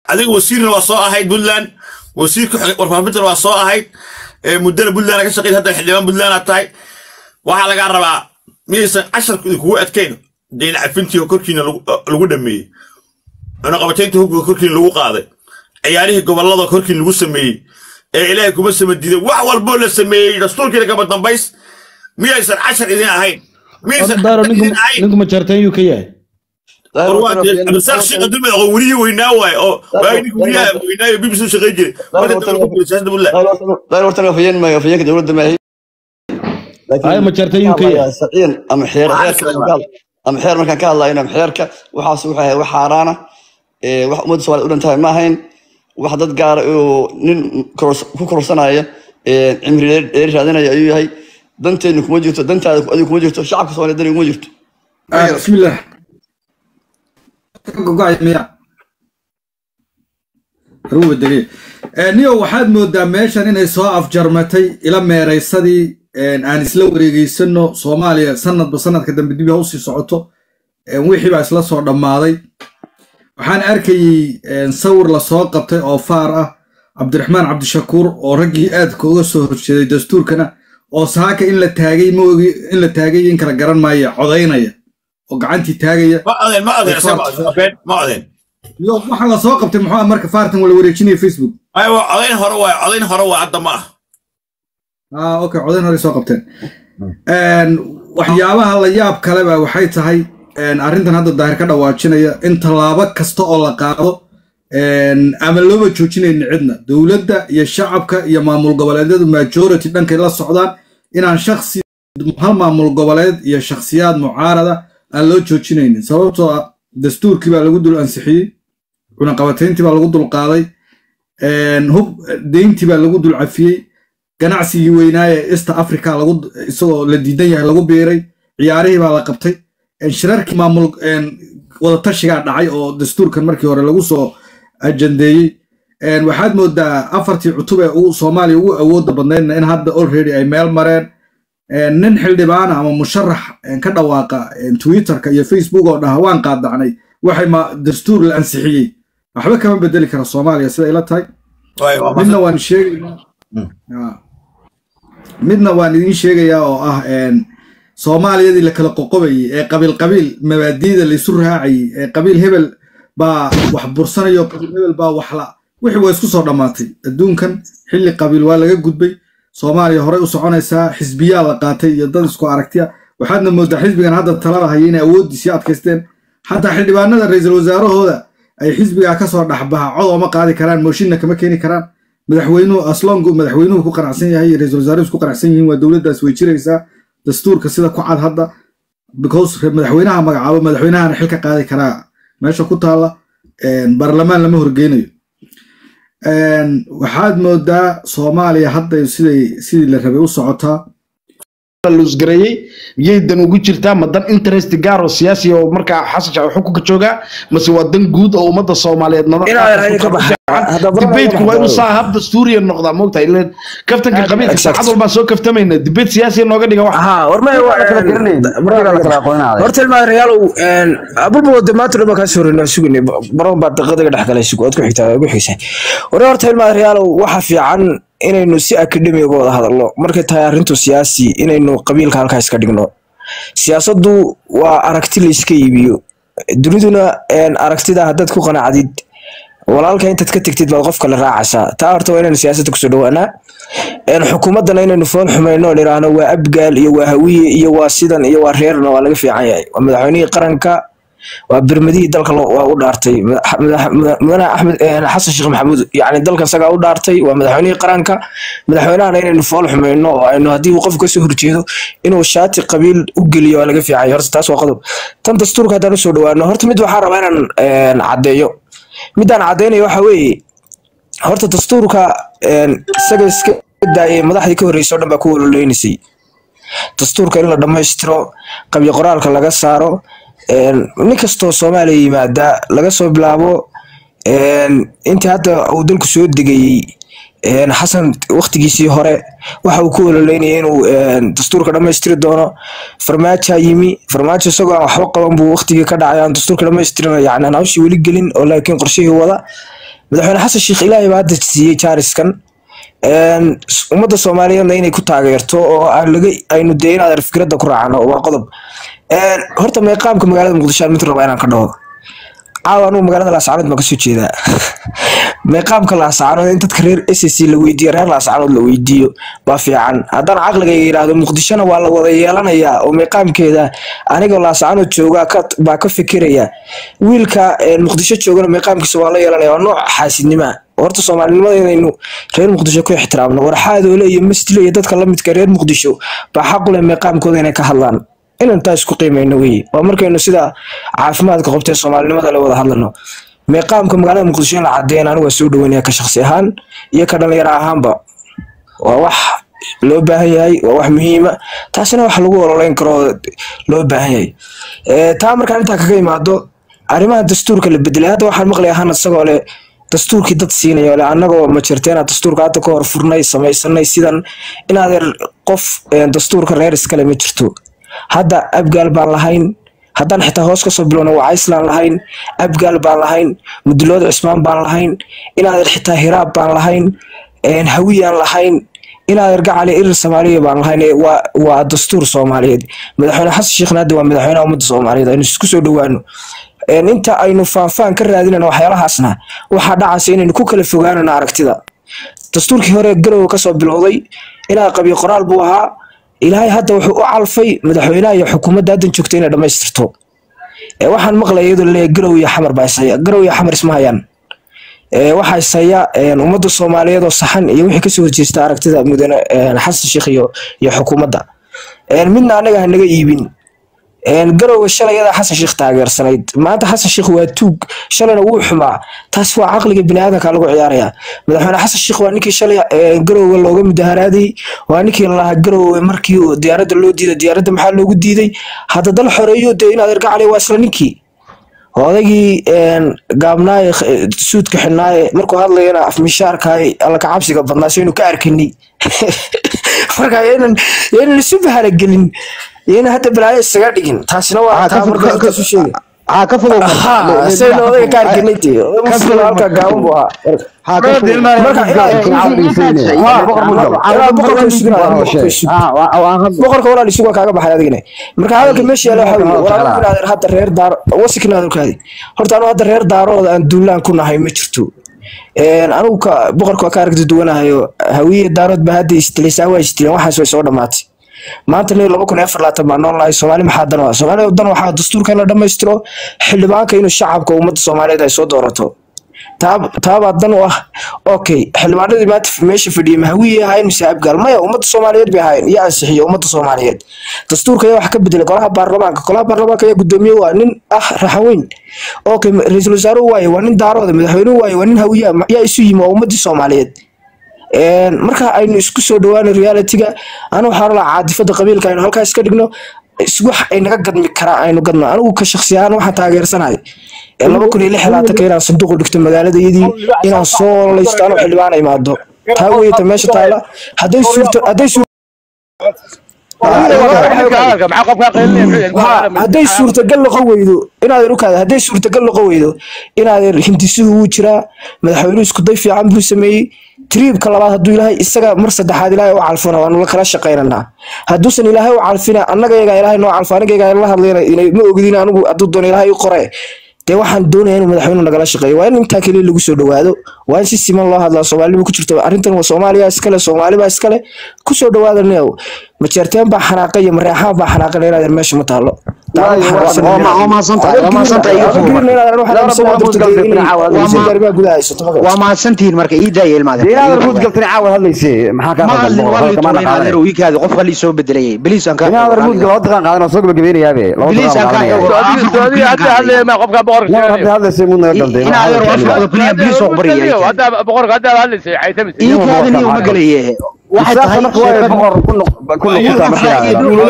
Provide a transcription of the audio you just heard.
adiga wasiirna waa soo ahayd puntland wasiirka warfaafintana waa soo ahayd muddana puntland ka shaqeyd hadda xildhibaan puntland aad tahay waxaa lagaa rabaa miyaysan casharku idinkugu adkayn deyn cafintii korkiina lagu dhameeyey cunaqabataynta hubka korkiina lagu qaaday ciyaarihii gobollada korkii lagu sameeyey ee ilaahay kuma samadiiday wax walboo la sameeyey dastuurkiina kama dambays miyaysan cashar idin ahayn ninku ma jarteen yuu ka yahay abdisaaq sheekh dulmed oo welihii weynaa waaye oo waagi ninka weliyaha weynaayo bbc u shaqayn jiray dayr hortan afayeen maayo afayeenka dowladda maahi ay ma jarteen yuu ka yahay saciin ama xeer ama xeer markaan ka hadlayno ama xeerka waxaas wuxuu ahay wax xaaraana wax ummadda soomaaliya u dhantahay ma ahayn wax dad gaara oo nin ku kororsanaya cimri dheeri raadinaya ayuu yahay danteennu kuma jirto dantaada adigu kuma jirto shacabka soomaaliya dani kuma jirto bismillah miya ruwa dege niyo waxaad moodaa meeshan inay soo afjarmatay ila meeraysadii aan isla wareegeysano soomaaliya sanadba sanadka dambe dib ha usii socoto wixii baa isla soo dhammaaday waxaan arkayey sawir lasoo qabtay oo faar ah cabdiraxmaan cabdishakuur oo raggii aadka uga soo horjeeday dastuurkana oo saaka in la taagay maogi in la taagay in kala garan maaya codaynaya oo gacantii taagaya waxa la soo qabtay muxuu marka faartan wala wareejinaya facebook codayn hore waay codayn hore waa hadda ma ah ah okay codayn hore soo qabteen waxyaabaha la yaab kale ba waxay tahay arrintan hadda daahir ka dhawaajinaya in tallaabo kasta oo la qaado ama looba joojinayna cidna dowladda iyo shacabka iyo maamul goboleedyadu majority dhankay la socdaan inaan shaksi hal maamul goboleed iyo shakhsiyaad mucaarada aan loo joojinaynin sababtoo ah dastuurkii baa lagu dul ansixiyey cunaqabatayntii baa lagu dul qaaday hub deyntii baa lagu dul cafiyey ganacsigii weynaaye east africa isagoo la diidan yahay lagu biiray ciyaarihii baa la qabtay shirarkii maamul wadatashigaa dhacay oo dastuurkan markii hore lagu soo ajandeeyey waxaad moodaa afartii cutub ee soomaaliya ugu awooda badnaydna in hadda already ay meel mareen nin xildhibaana ama musharax ka dhawaaqa twitterka iyo facebook oo dhaha waan qaadacnay waxay dastuur la ansixiyey waxba kama bedeli kara soomaaliya sida ila tahay midna waan sheegaynaa midna waan idiin sheegayaa oo ah soomaaliyadii la kala qoqobayey ee qabiil qabiil mabaadiida laysu raacayey ee qabiil hebel baa wax bursanayo qabiil hebel baa waxla wixii waa isku soo dhammaatay adduunkan xilli qabiil waa laga gudbay soomaaliya horey u soconaysaa xisbiyaa la qaatay iyo dad isku aragtiya waxaadna moodaa xisbigan hadda talada haya inay awooddiisii adkaysteen xataa xildhibaanada ra-iisul wasaarahooda ay xisbigaa kasoo dhexbaha cod ooma qaadi karaan mooshinna kama keeni karaan madaxweynuhu aslongu madaxweynuhu ku qanacsan yahay ra-iisul wasaaruhu ku qanacsan yihiin waa dowladdaas way jiraysaa dastuurka sida ku cad hadda because madaxweynaha magacaabo madaxweynahana xil ka qaadi karaa meesha ku taalla baarlamaan lama horgeynayo waxaad moodaa soomaaliya hadda siday sidii la rabay u socotaa lusgareeyey miyay dan ugu jirtaa ma dan interest gaar oo siyaasi oo markaa xasan shaac xukunka joogaa mase waa dan guud oo ummadda soomaaliyeed dibeedku waa inuu saa hab dastuuriya noqdaa moogtahay ileen kaftanka qabiilka saacad walbaan soo kaftamayna dibeed siyaasiya nooga dhiga wax horta ilmaa reyaalow abulba de maanta dhama kaa soorina sugine baron baa daqadaga dhex galay sug ood ku xigtaa ugu xigsa hore horta ilmaa reyaalow waxa fiican inaynu si akademi uga wada hadalno markay tahay arrintu siyaasi inaynu qabiilka halkaa iska dhigno siyaasaddu waa aragti la iska iibiyo duniduna aragtida haddaad ku qanacdid walaalka intaad ka tegtid baad qofka la raacaysaa taa horta waa inaynu siyaasadda kusoo dhawaanaa xukuumaddana inaynu fool xumayno niraahno waa abgaal iyo waa hawiye iyo waa sidan iyo waa reerna waa laga fiican yahay waa madaxweynihii qaranka waa birmadihii dalka waa u dhaartay mudane axmed xasan sheekh maxamuud yani dalka isagaa u dhaartay waa madaxweynihii qaranka madaxweynahana inaynu fool xumayno oo aynu haddii uu qofku kasoo horjeedo inuu shaati qabiil u geliyo waa laga fiicanya horta taas waa qodob tan dastuurka haddaan usoo dhawaano horta mid waxaan rabaa inaan caddeeyo midaan caddaynayo waxa weeye horta dastuurka isaga iska daayay madaxdii ka horreysay oo dhan baa ku waloleynaysay dastuurka in la dhammaystiro qabyo qoraalka laga saaro nin kastoo soomaaliya yimaada laga soo bilaabo intii hadda uu dalku soo degayey xasan waktigiisii hore waxa uu ku ololeynaya inuu dastuurka dhammaystiri doono farmaaja yimi farmaajo isagoo aan waxba qaban buu waktigii ka dhacay aan dastuurka dhammaystirin yani aan hawshii weli gelin oo laakiin qorshihii wada madaxweyne xasan sheekh ilaahay baa hadda siiyey jaariskan ummadda soomaaliyeedna inay ku taageerto oo aynu dee inaad fikradda ku raacno waa qodob horta meeqaamka magaalada muqdisho aan mid raba inaan ka dhaho caawa anugu magaalada laascaanood baan kasoo jeedaa meeqaamka laascaanood in dadka reer s c la weydiiyo reer laascaanood la weydiiyo baa fiican haddaan caqligayga yidhaahdo muqdishona waa la wada yeelanayaa oo meeqaamkeeda anigoo laascaanood joogaa baa ka fikiraya wiilka muqdisho joogana meeqaamkiisa waa la yeelanaya waa nooc xaasidnima horta soomaalinimada inaynu reer muqdisho ku ixtiraamno warxaadoole iyo masdile iyo dadka lamidka reer muqdisho baa xaqule meeqaamkooda inay ka hadlaan inaan taa isku qiimayno weye waa markaynu sida caafimaadka qabtee soomaalinimada la wada hadlano meeqaamka magaalada muqdisho in la cadeeyan anigu waa soo dhaweynaya ka shaqsi ahaan iyo ka dhalinyaro ahaanba waa wax loo baahan yahay waa wax muhiima taasina wax lagu ololeyn karo loo baahan yahay taa markaan intaa kaga imaado arrimaha dastuurka la bedelay hadda waxaan maqlaya ahaan isagoo leh dastuurkii dad siinaya ole annagoo ma jirteena dastuurka hadda ka hor furnay samaysanay sidan inaadeer qof dastuurka reer iskale ma jirto hadda abgaal baan lahayn haddaan xitaa hoos kasoo bilowna waa iceland lahayn abgaal baan lahayn mudulood cismaan baan lahayn inaadeer xitaa hiraab baan lahayn hawiyaan lahayn inaadeer gacali irir soomaaliya baan lahayn waa dastuur soomaaliyeed madaxweyne xasan sheekhna hadda waa madaxweynaha ummadda soomaaliyeed aynu isku soo dhowaano inta aynu faanfaan ka raadinayno waxyaalahaasna waxaa dhacaysa inaynu ku kala fogaanano aragtida dastuurkii hore garowe kasoo bilowday ilaa qabiyo qoraal buu ahaa ilaahay hadda wuxuu u calfay madaxweynaha iyo xukuumadda haddan joogta inay dhammaystirto waxaan maqlaya iyadoo laleeyahay garow iyo xamar baa ishaya garow iyo xamar isma hayaan waxaa ishaya ummadda soomaaliyeed oo saxan iyo wixii kasoo horjeesta aragtida mudane xasan sheekh iyo iyo xukuumadda midna anaga hanaga iibin garowe shalay yadaa xasan sheekh taageersanayd maanta xasan sheekh waa tuug shalayna wuu xumaa taas waa caqliga biniaadanka lagu ciyaaraya madaxweyne xasan sheekh waa ninkii shalay garowe looga mudaharaaday waa ninkii lalahaa garowe markii diyaaradda loo diiday diyaaradda maxaa loogu diiday hadda dal xoreeyo dee inaad ergacali waa isla ninkii odaygii gaabnaaye suudka xidhnaaye markuu hadlayana afmishaarkaay alla kacabsiga badnaa saynu ka arkanay marka yaynan isu bahalagelin yayna hadda balaayo isaga dhigin taasina waa taa markaisu sheegay ها كفضوا sayna odayga ka arkanay tee muslim halka gaaban buu ahaa boqorka walaal isugu kaaga baxay adigina marka hadalka meesha yaala waxa weeye walaal inaadan hadda reer daar wasikna hadalkaadi horta anu hadda reer daarooda aan duulaan ku nahay ma jirto anigu boqorka waa ka aragti duwanahayo hawiye daarood ba hadda istilaysaa waa istileen waxaas way soo dhamaatay maanta nin laba kun iyo afar laatan baan noolnahay soomaali maxaa dan waa soomaaliya dan waxaa dastuurka in la dhammaystiro xildhibaanka inuu shacabka ummadda soomaaliyeed ay soo doorato taabaa dan u ah okay xildhibaanadii maanta meesha fadhiyay mahawiye ahayn mise abgaal maya ummadda soomaaliyeed bay ahayn iyo ansixiyo ummadda soomaaliyeed dastuurka ayaa wax ka bedelay golaha baarlamaanka golaha baarlamaanka ayaa gudoomiye waa nin ah raxaweyn okay ra-iisul wasaaruhu waaye waa nin daarooda madaxweynuhu waaye waa nin hawiye yaa isu yimi waa ummaddii soomaaliyeed marka aynu isku soo dhawaano realityga anu waxaan olaa caadifada qabiilka aynu halkaa iska dhigno wax ay naga gadmi karaan aynu gadno anigu ka shaksi ahaan waxaan taageersanahay laba kun iyo lix labaatanka inaan sanduuq dhigto magaaladayadii inaan soo laysto anu xildhibaan imaado taa weyta meesha taala hadday suurto hadday suurto hadday suurtagal noqon weydo inaadan ukaada hadday suurtagal noqon weydo inaadan hindisuhu wuu jiraa madaxweynuhu iskuday fiican buu sameeyey triibka labaad hadduu ilaahay isaga mar saddexaad ilaahay u calfona waanu la kala shaqaynanaa hadduusan ilaahay u calfina annaga yagaa ilaahay noo calfo aniga yagaa la hadlayna ma ogdin anigu hadduu doono ilaahay u qore dee waxaan doonaya inuu madaxweynuhu nagala shaqeeyo waa in intaa keliya lagu soo dhawaado waa in si siman loo hadlaa soomaalinimu ku jirto arrintan waa soomaaliya iskale soomaalibaa iskale kusoo dhawaada neow majeerteen baa xanaaqay iyo mareexaan baa xanaaqay inaadan meesha ma taalo waa mahadsantihiin marka ii daaya ilmaadeen qof qalii soo bedelayay biliis aan ii kaadaniyo ma galaye waxay tahay